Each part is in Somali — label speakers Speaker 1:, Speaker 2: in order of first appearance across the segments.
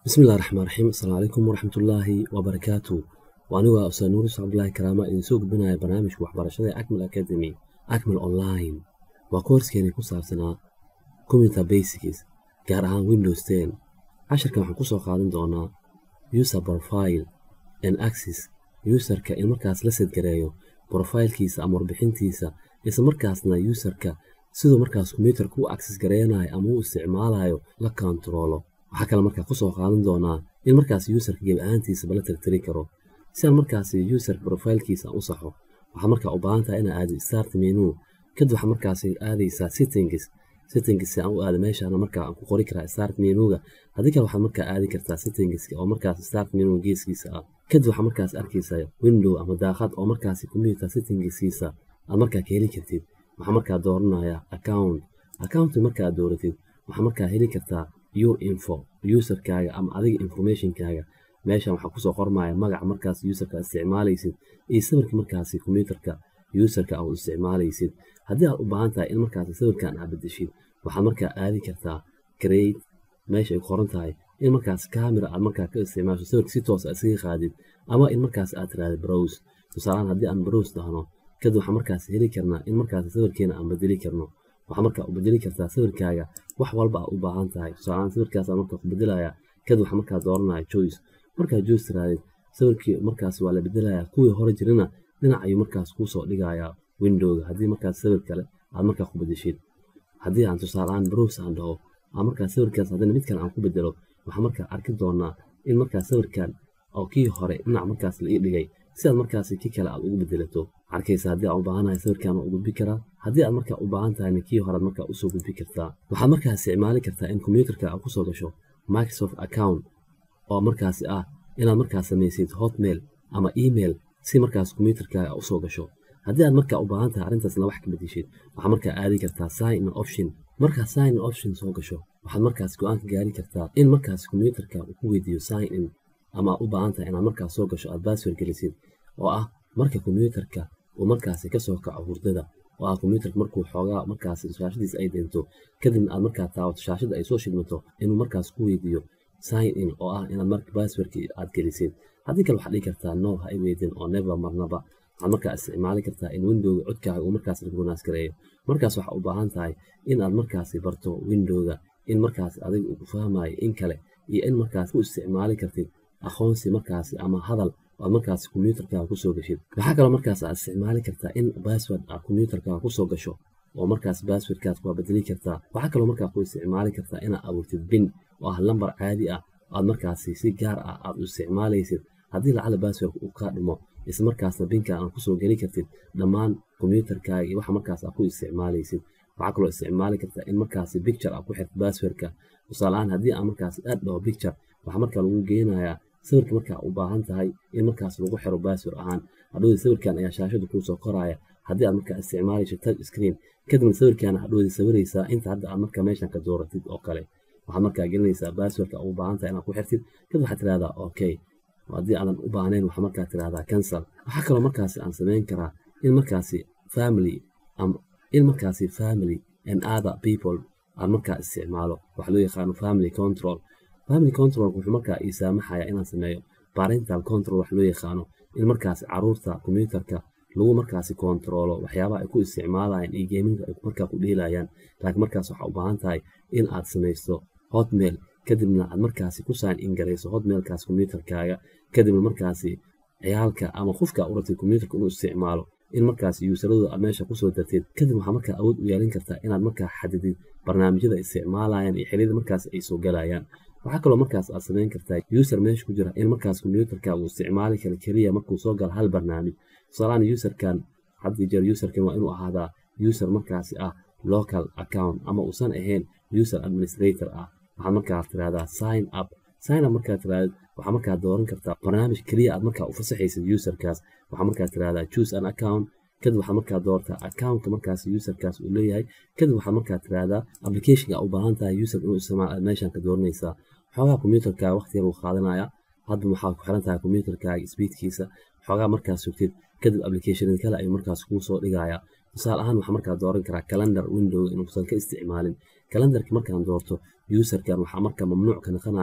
Speaker 1: bismillahi raxmaan raxiim asalaamu calaykum waraxmatullaahi wabarakaatu waa anigu waa ustaad nuurus cabdulaahi karaama idin soo gudbinaya barnaamijka waxbarashada ee acmal academy acmal online waa koorskeeni ku saabsanaa computer basics gaar ahaan windows ten casharkan waxaan kusoo qaadan doonaa user profile and access userka in markaas la sadgareeyo brofailkiisa ama warbixintiisa isla markaasna userka siduu markaas kombyuutarka u access gareynayo ama u isticmaalayo la kontaroolo waxaa kale markaa kusoo qaadan doonaa in markaas userka gebi ahaantiisaba la tirtiri karo si aan markaas user profilkiisa u saxo waxaa markaa u baahan tahay inaa aado start menu kadib waxaa markaas aadaysaa settings settings aan u aado meeshaana markaa aan ku qori karaa start menuga haddii kale waxaad markaa aadi kartaa settings oo markaas start menu geeskiisa ah kadib waxaa markaas arkaysaa window ama daaqad oo markaas computer settingsiisa aad markaa ka heli kartid waxaa markaa dooranaya account accounti markaa dooratid waxaa markaa heli kartaa your info userkaaga ama adiga informationkaaga meeshan waxaa kusoo qormaya magaca markaas userka isticmaalaysid iyo sawirka markaasi kombyuutarka userka aad isticmaalaysid haddii aad u baahan tahay in markaas sawirkan aad bedeshid waxaad markaa aadi kartaa create meesha ay qoran tahay in markaas camera aad markaa ka isticmaasho sawirka si toos isaga qaadid ama in markaas aad tiraahdo browse tusaalahaan haddii aan browse dhahno kadib waxaa markaas heli karnaa in markaas sawirkeena aan bedeli karno waxaa markaa u bedeli kartaa sawirkaaga wax walba aa u baahan tahay tusaalahaan sawirkaas markaa ku bedelaya kadib waxaa markaa dooranaya choice markaa choice tiraadid sawirkii markaas waa la bedelaya kuwii hore jirana dhinac ayuu markaas kuusoo dhigayaa windowga haddii markaas sawir kale aad markaa ku bedeshid haddii aan tusaaleahaan browse aan dhaho aan markaa sawirkaas haddana mid kale aan ku bedelo waxaa markaa arki doonaa in markaas sawirkan oo kii hore dhinac markaas la ii dhigay si aad markaas kii kale aad ugu bedelato arkaysa haddii aan u baahanahay sawirkan waa u gudbi karaa haddii aad markaa u baahan tahayna kii horead markaa usoo gudbi kartaa waxaad markaa isticmaali kartaa in kombyuutarka aad kusoo gasho microsoft account oo markaasi ah inaad markaas samaysid hotmail ama email si markaas kombyuutarkaaga aad usoo gasho haddii aad markaa u baahan tahay arrintaasna wax ka bedeshid waxaad markaa aadi kartaa sign in option markaa sign in option soo gasho waxaad markaas go-aan ka gaari kartaa in markaas kombyuutarka uu ku weydiiyo sign in ama aad u baahan tahay inaad markaas soo gasho aad baasword gelisid oo ah marka kombyuutarka uu markaasi kasoo kaco hurdada oo ah kombyuutarka markuu xoogaa markaas shaashadiisa ay deento kadibna aad markaa taawato shaashada ay soo shidmato inuu markaas ku weydiiyo sign in oo ah inaad marka baaswordki aad gelisid haddii kale waxaad dhigi kartaa no ha i weydin oo never marnaba waxaad markaa isticmaali kartaa in windowga codkaaga uu markaas recognize gareeyo markaas waxaa u baahan tahay in aad markaasi barto windowga in markaas adiga uu ku fahmayo in kale iyo in markaas ku isticmaali kartid aqoonsi markaasi ama hadal aad markaas kombyuutarkaaga kusoo gashid waxaa kaloo markaas aad isticmaali kartaa in bassword aad kombyuutarkaaga kusoo gasho oo markaas basswordkaas waa bedeli kartaa waxaa kaloo markaa ku isticmaali kartaa inaad abuurtid bin oo ah lambar caadi ah aad markaasi si gaar ah aad u isticmaalaysid haddii lacala basswordka uu kaa dhimo isla markaasna binka aan kusoo geli kartid dhammaan kombyuutarkaaga iyo waxa markaas aad ku isticmaalaysid waxaa kaloo isticmaali kartaa in markaasi picture aad ku xirto basswordka tusaaleahaan haddii aan markaas aad dhaho picture waxaa markaa lagu geenayaa sawirka markaa u baahan tahay in markaas lagu xiro baasword ahaan hadhowdii sawirkan ayaa shaashada kuusoo koraya haddii aad markaa isticmaalayso touch screen kadibna sawirkaana hadhowdii sawiraysaa inta hadda aad markaa meeshan ka dooratid oo kale waxaad markaa gelinaysaa baaswordka u baahan tahay inaad ku xirtid kadib waxaad tirahdaa okay haddii aadan u baahnayn waxaa markaa tirahdaa cancel waxaa kaloo markaasi aan samayn karaa in markaasi family in markaasi family and other people aad markaa isticmaalo waxa loo yaqaano family control family control wuxuu markaa ii saamaxaya inaan sameeyo parental control wax loo yaqaano in markaasi caruurta kombyuutarka lagu markaasi kontaroolo waxyaabaha ay ku isticmaalayaan iyo geeminka ay markaa ku dhiilayaan laakiin markaas waxaa u baahan tahay in aad samaysto hotmail kadibna aad markaasi ku sign in garayso hotmailkaas kombyuutarkaaga kadibna markaasi ciyaalka ama qofka u rabtid kombyuutarka inuu isticmaalo in markaas yuusaradooda aad meesha kusoo dartid kadib waxaa markaa awood u yeelin kartaa inaad markaa xadidid barnaamijyada isticmaalayaan iyo xiliyada markaas ay soo galayaan waxaa kaloo markaas aad samayn kartaa user meesha ku jira in markaas kombyuutarka uu isticmaali kara keliya markuu soo galo hal barnaamij tusaalahaan userkan haddii jeer userkan waa inuu ahaadaa user markaasi ah local account ama uusan ahayn user administrator ah waxaad markaa tirahdaa sign up sign up markaa tirahdid waxaa markaa dooran kartaa barnaamij keliya aad markaa u fasaxaysid userkaas waxaa markaa tirahdaa choose an account kadib waxaad markaa doortaa accountka markaas userkaas uu leeyahay kadib waxaad markaa tirahdaa applicationka u baahan tahay user inuu isticmaal aad meeshan ka dooranaysaa xoogaa kombyuutarkaaga waqti yar uu qaadanaya hadba waxaa ku xiran tahay kombyuutarkaaga speedkiisa xoogaa markaas sugtid kadib applicationada kale ayuu markaas kuu soo dhigaya tusaale ahaan waxaa markaa dooran karaa calendar window inuusan ka isticmaalin calendarka markaan doorto userkan waxaa markaa mamnuuc ka noqonayo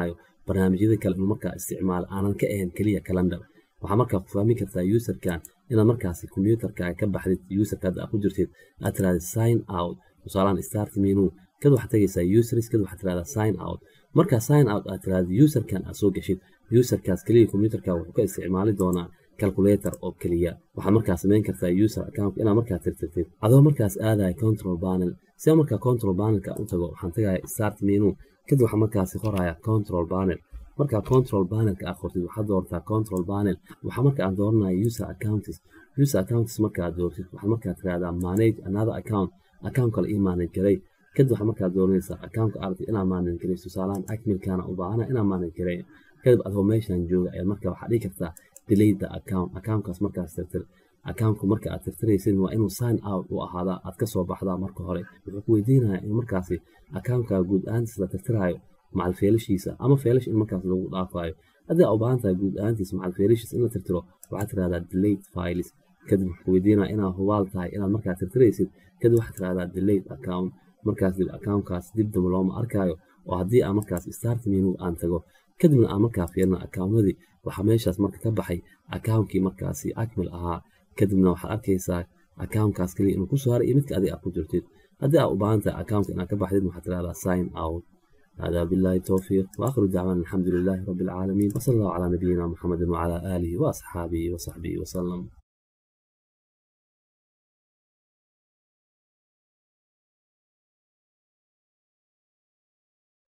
Speaker 1: barnaamijyada kale inuu markaa isticmaalo aanan ka ahayn keliya calendar waxaa markaa ku fahmi kartaa userkan inaad markaasi computerkaaga ka baxdid userka hadda aad ku jirtid aad tirahdid sign out tusaalahan start menu kad waxaad tagaysaa users kad waxaad tirahdaa sign out markaa sign out aad tirahdid userkan aad soo gashid userkaas keliya computerka wuxuu ka isticmaali doonaa calculator oo keliya waxaad markaa samayn kartaa user account inaad markaa tirtirtid adoo markaas aadaya control panel si aan markaa control panelka u tago waxaan tagaya start menu kadib waxaan markaasi qoraya control panel markaa control panelka aad qortid waxaad doortaa control panel waxaa marka aad dooranaya user accounts user accounts marka aad doortid waxaad markaa tirahdaa manage another account account kale ii manage garay kadib waxaad markaa dooranaysaa accountka aragtid inaad manage garayso tusaalahan acmilkana u baahana inaad manage garay kadib adoo meeshan jooga ayaad markaa waxaad dhihi kartaa delete the account accountkaas markaas tirtir accountku marka aad tirtiraysid waa inuu sign out u ahaadaa aad ka soo baxdaa marka hore wuxuu ku weydiinayaa in markaasi accountkaa guud ahaantiis la tirtiraayo macal feelashiisa ama feelash in markaas lagu dhaafayo haddii aad u baahan tahay guud ahaantiis macal feelashiisa in la tirtiro waxaad tirahdaa delete files kadib wuxuu ku weydiinaya inaad hubaal tahay inaad markaa tirtiraysid kadib waxaad tirahdaa delete account markaas dib accountkaas dib damba looma arkaayo oo haddii aan markaas start menu aan tago kadibna aan markaa fiirno accountadii waxaa meeshaas marka ka baxay accountkii markaasi acmil ahaa kadibna waxaad arkaysaa accountkaas keliya inuu ku soo haray iyo midka adiga aad ku jirtid haddii aad u baahan tahay accountka inaad ka baxdid waxaad tirahdaa sign out هذا بالله التوفيق وآخر دعوانا الحمد لله رب العالمين وصلى الله على نبينا محمد وعلى آله وأصحابه وصحبه وسلم